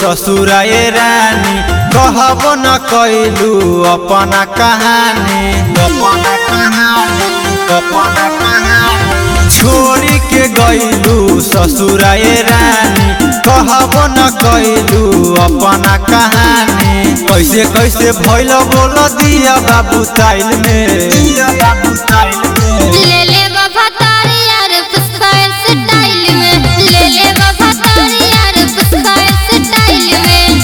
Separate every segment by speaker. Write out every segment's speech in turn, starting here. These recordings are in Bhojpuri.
Speaker 1: ससुराए रानी कहब न कैलू अपना कहानी अपना कहानी अपना कहानी छोड़ी के गईलू ससुराए रानी कहब न कैलू अपना कहानी कैसे कैसे भैल बोल दिया बाबू ताइल में बाबू ताइल में
Speaker 2: ले ले बाबा तारी यार पुस्कायर स्टाइल में ले ले बाबा तारी यार पुस्कायर स्टाइल में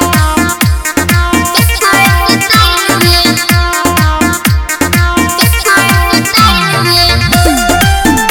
Speaker 2: पुस्कायर स्टाइल में पुस्कायर स्टाइल में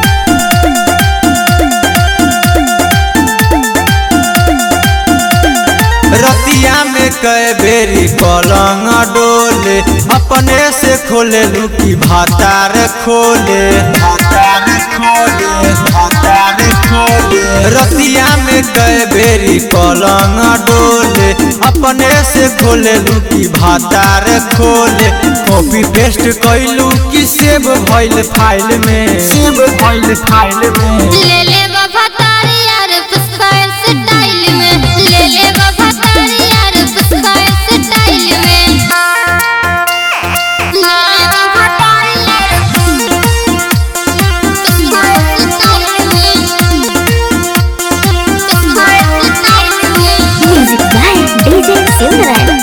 Speaker 1: रतिया में कई बेरी पलंग डोले अपने से खोले लुकी भातार खोले भातार खोले भातार खोले रतिया में कई बेरी पलंग डोले अपने से खोले लुकी भातार खोले कॉपी पेस्ट कैलू की सेव भइल फाइल में सेव भइल फाइल में
Speaker 2: ले ले बाबा तारी यार पुस्कायर स्टाइल में ले ले बाबा तारी यार पुस्कायर स्टाइल में ले ले बाबा तारी यार पुस्कायर स्टाइल में पुस्कायर स्टाइल में
Speaker 3: Music by DJ Silverman.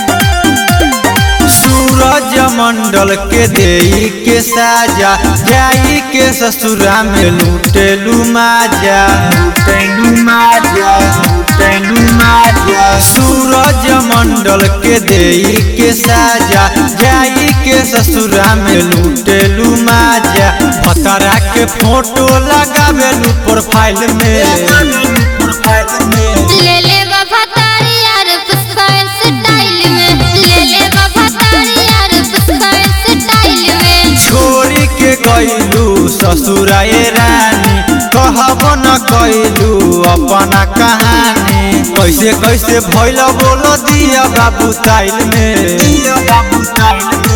Speaker 1: Suraj Mandal के देई के साजा जाई के ससुरा में लूटेलू माजा लूटेलू माजा लूटेलू माजा सूरज मंडल के देई के साजा जाई के ससुरा में लूटेलू माजा भतरा के फोटो लगावेलू प्रोफाइल में प्रोफाइल में
Speaker 2: ले ले बाबा तारी यार पुस्कायर स्टाइल में ले ले बाबा तारी यार पुस्कायर स्टाइल में
Speaker 1: छोड़ी के गईलू ससुराए रानी कहब न कैलू अपना कहानी कैसे कैसे भैल बोल दिया बाबू ताइल में बाबू ताइल में